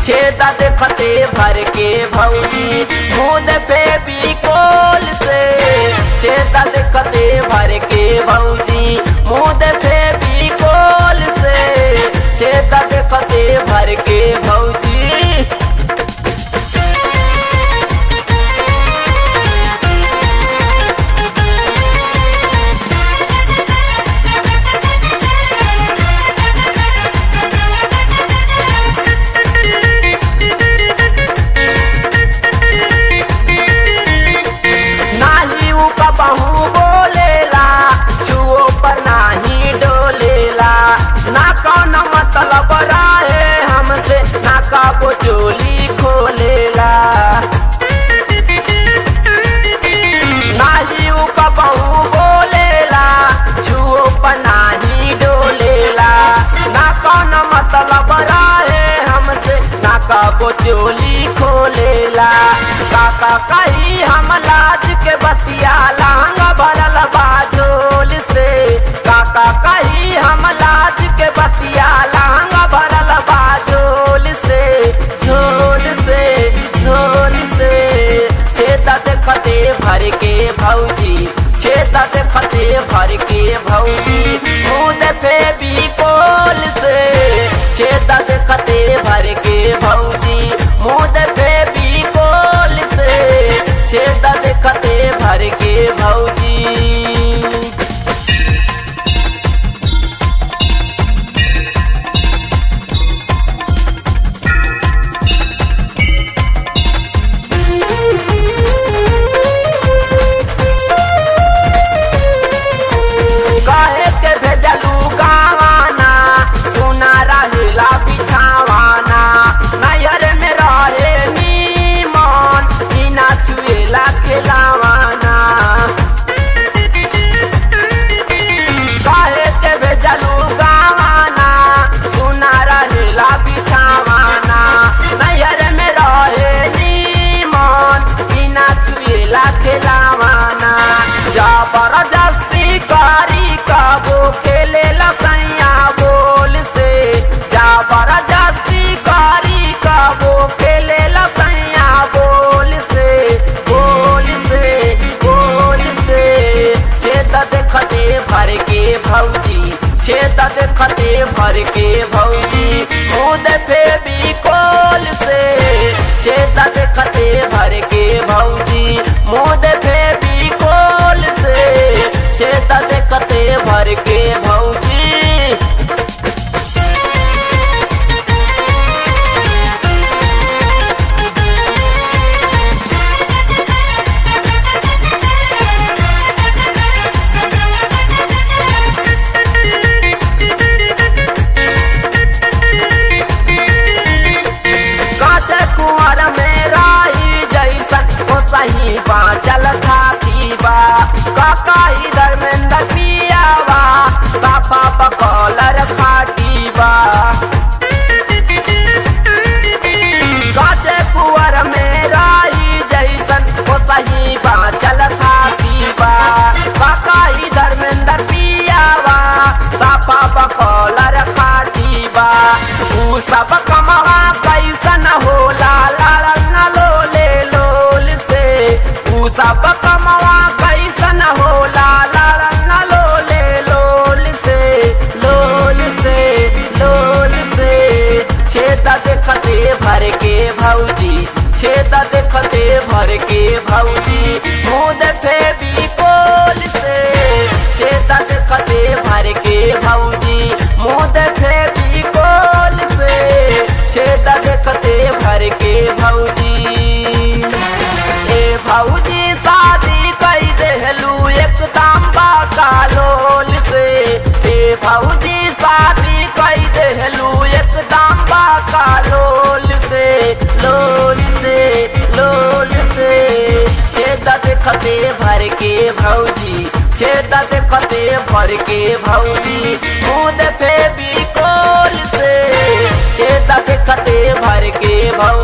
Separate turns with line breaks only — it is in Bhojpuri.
छेदा देखते भर के भौजी मुद पे भी कोल से छेदा देखते भर के भौजी मुद पे भी कोल से छेदा देखते भर के भौजी नाही उ कबहू बोलेला छुओ पर नाही डोलेला ना कौन मतलब रहे हमसे ना कबो चोली खोलेला नाही उ कबहू बोलेला छुओ पर नाही डोलेला ना कौन मतलब रहे हमसे ना कबो चोली खोलेला काका कही हम लाज के बतिया लांगा भरल बाजोल से काका कही हम लाज के बतिया लांगा भरल बाजोल से झोल से झोल से छेदा देखते भर के भौजी छेदा देखते भर के भौजी मुँह पे भी कोल से छेदा देखते भर के भौजी मुँह पे भी कोल से छेदा देखते भर के भौजी काहे के भेजलू गावाना सुना रहेला बिछावाना नैहर में रहे नीमन बिना छुएला खेलावाना काहे के भेजलू गावाना सुना रहेला बिछावाना नैहर में रहे नीमन बिना छुएला खेलावाना जबरदस्ती करी कबो खेले लसैया बोल से जबरदस्ती करी कबो खेले लसैया बोल से बोल से बोल से छेद देखते भर के भौजी छेद देखते भर के भौजी मुद पे भी कोल से छेद देखते भर के भौजी मुद पे भी कोल से छेद देखते भर के भौजी काचे कुंवर में राही जैसन ओ सही बाचल खाती बा काका इधर में पियावा साफा बकौलर खाटी बा काचे कुंवर में राही जैसन ओ सही बाचल खाती बा काका इधर में पियावा साफा बकौलर खाटी बा ऊ सब कमवा कैसन होला लाल न लोले लोल से ऊ सब कमवा कैसन होला लाल न लोले लोल से लोल से लोल से छेदा देखते भर के भौजी छेदा देखते भर के भौजी मुँह पे भी कोल से छेदा देखते भर के भौजी मुँह पे भी कोल से छेदा देखते भर के भौजी ए भौजी शादी कई देहलू एकदम बाकालोल से ए भौजी शादी कई देहलू एकदम बाकालोल से लोल से लोल से छेदा देखते भर के भौजी छेदा देखते भर के भौजी मुँह पे भी कोल से छेदा देखते भर के भौजी